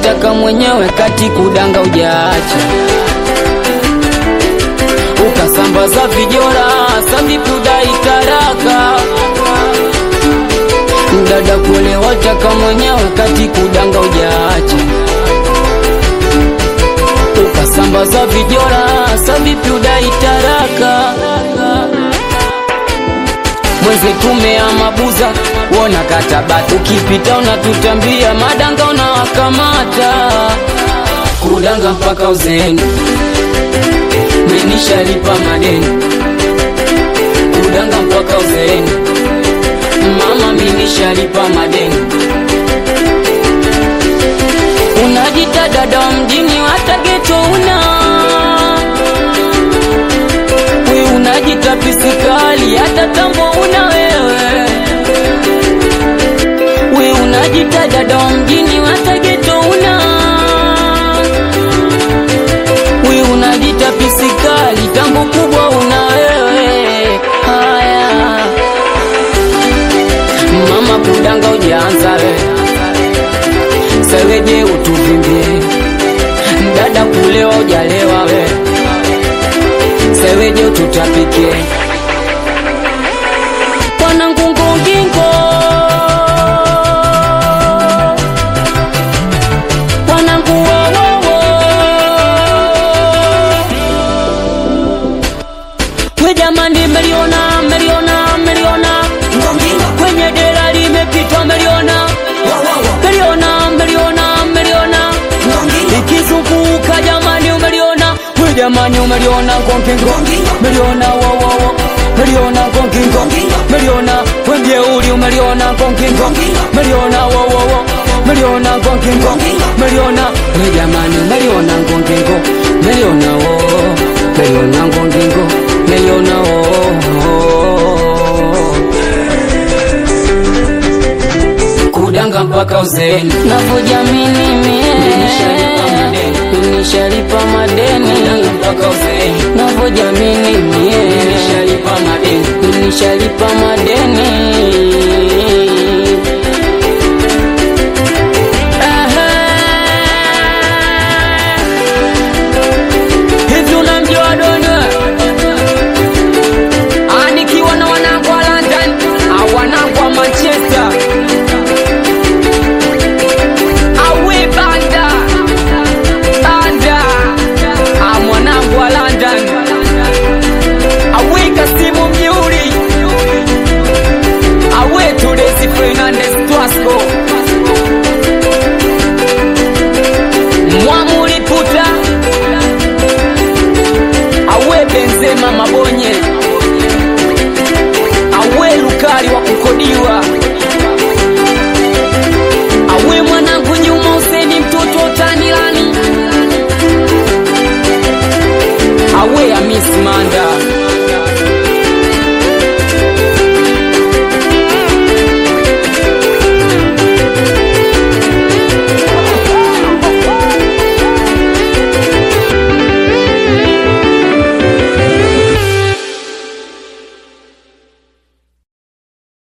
wataka mwenyewe kati kudanga ujaacha ukasambaza vijora savipudai taraka dada kule wataka mwenyewe kati kudanga ujaacha ukasambaza vijora savipudai taraka mwezi tumea mabuza wona katabati ukipita unatutambia madanga unawakamata kudanga mpaka uzeni menishalipa madeni kudanga mpaka uzeni mama menishalipa madeni unajita dada wa mjini hata geto una we unajita pisikali hata tambo una wewe we unajita dada wa mjini hata geto una we unajita pisikali tambo kubwa una wewe haya mama kudanga ujaanza we seweje utuvimbie dada kulewa ujalewa we seweje ututapike wanangungungingo wananguwowowo we jamani meliona meliona meliona kwenye dera limepitwa meliona meliona meliona meliona ikizunguka jamani umeliona we jamani umeliona ngongingo meliona wowowo meliona ngongingo meliona wemjeuli umeliona ngongingo meliona wowowo meliona ngongingo meliona we jamani meliona ngongingo meliona wo meliona ngongingo meliona wo kudanga mpaka uzeni navyojamini Nishalipa madeni. mie nishalipa madeni mpaka uzeni navyojamini mie